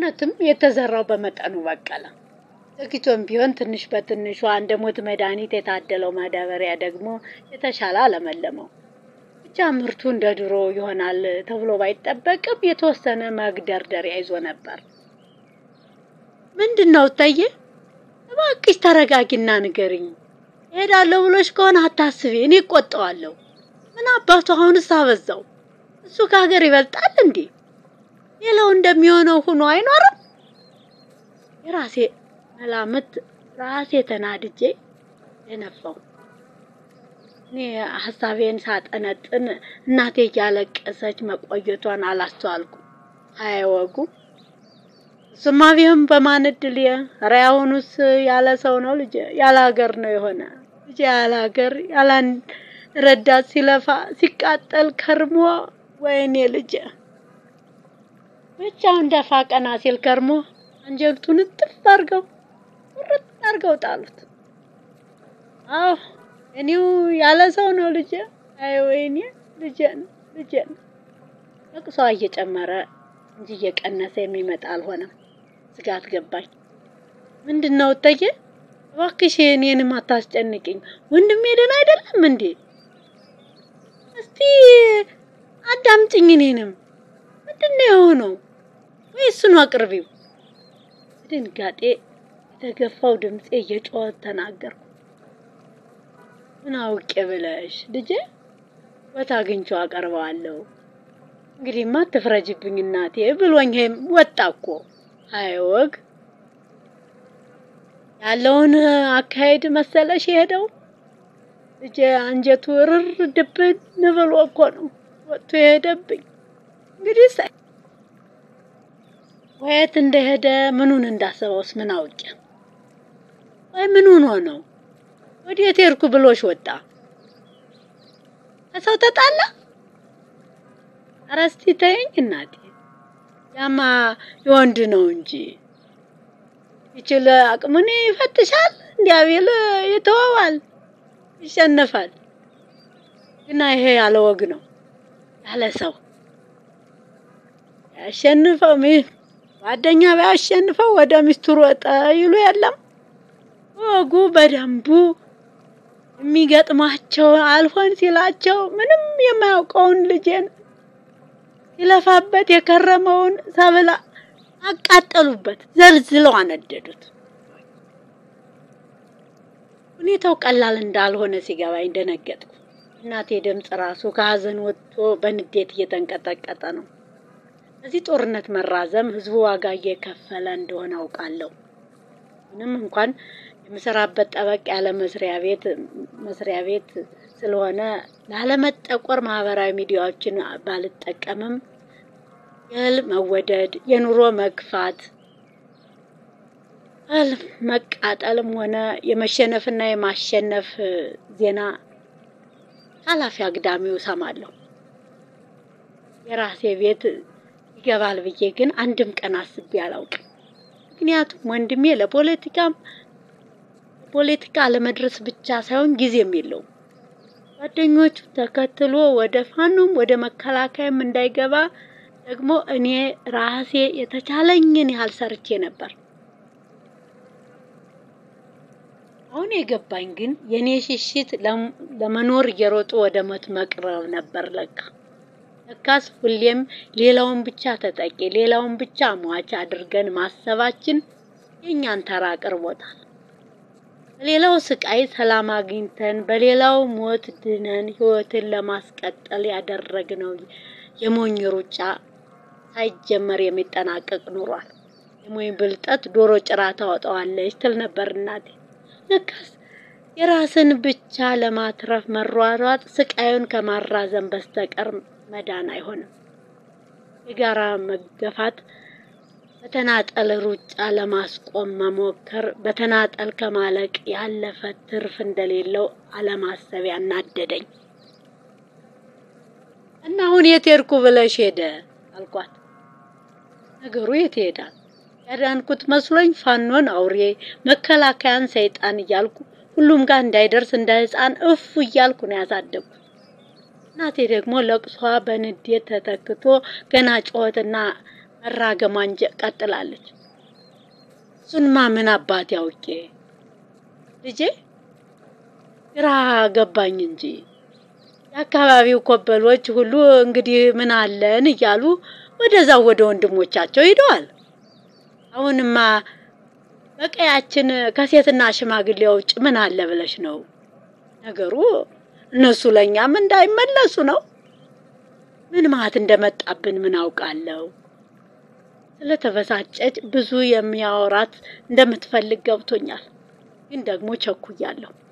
እውነትም የተዘራው በመጠኑ በቀለ። ዘግይቶም ቢሆን ትንሽ በትንሿ እንደ ሞት መድኃኒት የታደለው ማዳበሪያ ደግሞ የተሻለ አለመለመው። ብቻ ምርቱ እንደ ድሮ ይሆናል ተብሎ ባይጠበቅም የተወሰነ መግደርደሪያ ይዞ ነበር። ምንድን ነው እታዬ? እባክሽ ተረጋጊና ንገሪኝ። እሄዳለሁ ብሎሽ ከሆነ አታስቢ፣ እኔ እቆጠዋለሁ። ምን አባቱ አሁንስ አበዛው። እሱ ከሀገር ይበልጣል እንዴ? ሌላው እንደሚሆነው ሆኖ አይኖርም። የራሴ መላምት ራሴ ተናድጄ የነፋው እኔ ሀሳቤን ሳጠነጥን እናቴ እያለቀሰች መቆየቷን አላስተዋልኩም። አያወጉ እሱማ ቢሆን በማን እድል ኧረ ያሁኑስ ያለ ሰው ነው ልጄ፣ ያለ ሀገር ነው የሆነ ልጄ፣ ያለ ሀገር ያለ አንድ ረዳት ሲለፋ ሲቃጠል ከርሞ ወይኔ ልጄ ብቻውን ደፋ ቀና ሲል ከርሞ አንጀቱን እጥፍ አድርገው ቁርጥ አድርገው ጣሉት። አዎ እኔው ያለ ሰው ነው ልጄ። አይ ወይኔ ልጄን ልጄን። ለቅሷ እየጨመረ እንጂ እየቀነሰ የሚመጣ አልሆነም። ስጋት ገባኝ። ምንድን ነው እተዬ? እባክሽ እኔንም አታስጨንቅኝ። ወንድሜ ደህና አይደለም እንዴ? እስቲ አዳምጭኝ። እኔንም ምንድን ነው የሆነው? ወይ እሱን አቅርቢው። በድንጋጤ የተገፋው ድምፄ እየጮኸ ተናገርኩ። ምን አውቄ ብለሽ ልጄ፣ ቦታ አግኝቼው አቀርበዋለሁ። እንግዲህማ አትፍረጅብኝ እናቴ ብሎኝ ወጣ እኮ። አይ ወግ ያለውን አካሄድ መሰለሽ የሄደው ልጄ። አንጀቱ ርር ድብን ብሎ እኮ ነው ወጥቶ የሄደብኝ። እንግዲህ ሳይ ወየት እንደሄደ ምኑን እንዳሰበውስ ምን አውቄ። ወይ ምን ሆኖ ነው ወዴት ሄድኩ ብሎሽ ወጣ? ከሰው ተጣላ? ኧረ እስቲ ተይኝ እናቴ። ያማ የወንድ ነው እንጂ ይችል አቅሙን ይፈትሻል። እንዲያቤል ይተወዋል፣ ይሸነፋል። ግና ይሄ ያለ ወግ ነው ያለ ሰው ያሸንፈው ጓደኛ ቢያሸንፈው ወደ ሚስቱ ሮጠ ይሉ የለም ወጉ በደንቡ የሚገጥማቸው አልሆን ሲላቸው ምንም የማያውቀውን ልጄን ሲለፋበት የከረመውን ሰብላ አቃጠሉበት፣ ዘልዝለው አነደዱት። ሁኔታው ቀላል እንዳልሆነ ሲገባኝ ደነገጥኩ። እናቴ ድምፅ ራሱ ከሀዘን ወጥቶ በንዴት እየተንቀጠቀጠ ነው። በዚህ ጦርነት መራዘም ህዝቡ ዋጋ እየከፈለ እንደሆነ አውቃለሁ። ምንም እንኳን የምሰራበት ጠበቅ ያለ መስሪያ ቤት መስሪያ ቤት ስለሆነ ላለመጠቆር ማህበራዊ ሚዲያዎችን ባልጠቀምም የእህል መወደድ፣ የኑሮ መግፋት፣ እህል መቃጠልም ሆነ የመሸነፍና የማሸነፍ ዜና ኃላፊ አግዳሚው እሰማለሁ። የራሴ ቤት ይገባል ብዬ ግን አንድም ቀን አስቤ አላውቅም። ምክንያቱም ወንድሜ ለፖለቲካም ፖለቲካ ለመድረስ ብቻ ሳይሆን ጊዜም የለውም። ጓደኞቹ ተከትሎ ወደ ፋኖም ወደ መከላከያም እንዳይገባ ደግሞ እኔ ራሴ የተቻለኝን ያህል ሰርቼ ነበር። አሁን የገባኝ ግን የኔ ሽሽት ለመኖር እየሮጡ ወደ ሞት መቅረብ ነበር ለካ። ለካስ ሁሌም ሌላውን ብቻ ተጠቂ፣ ሌላውን ብቻ ሟች አድርገን ማሰባችን የእኛን ተራ አቅርቦታል። በሌላው ስቃይ ሰላም አግኝተን በሌላው ሞት ድነን ህይወትን ለማስቀጠል ያደረግነው የሞኝ ሩጫ ሳይጀመር የሚጠናቀቅ ኑሯል። የሞኝ ብልጠት ዶሮ ጭራ ታወጣዋለች ትል ነበር እናቴ። ለካስ የራስን ብቻ ለማትረፍ መሯሯጥ ስቃዩን ከማራዘም በስተቀር መዳን አይሆንም። የጋራ መገፋት በተናጠል ሩጫ ለማስቆም መሞከር በተናጠል ከማለቅ ያለፈ ትርፍ እንደሌለው አለማሰብ ያናደደኝ እና አሁን የት ሄድኩ ብለሽ ሄደ አልኳት። ነገሩ የት ይሄዳል? ያዳንኩት መስሎኝ ፋኖን አውሬ መከላከያን ሰይጣን እያልኩ ሁሉም ጋር እንዳይደርስ እንደ ሕፃን እፉ እያልኩ ነው ያሳደግኩት። እናቴ ደግሞ ለቅሷ በንዴት ተተክቶ ገና ጩኸትና መራገሟን ቀጥላለች። እሱንማ ምን አባት ያውቄ ልጄ ግራ ገባኝ እንጂ የአካባቢው ኮበሎች ሁሉ እንግዲህ ምን አለን እያሉ ወደዛው ወደ ወንድሞቻቸው ሂደዋል። አሁንማ በቀያችን ከሴትና ሽማግሌ ውጭ ምን አለ ብለሽ ነው? ነገሩ እነሱ ለእኛም እንዳይመለሱ ነው። ምን ማት እንደመጣብን ምን አውቃለሁ። ስለተበሳጨች ብዙ የሚያወራት እንደምትፈልግ ገብቶኛል፣ ግን ደግሞ ቸኩያለሁ።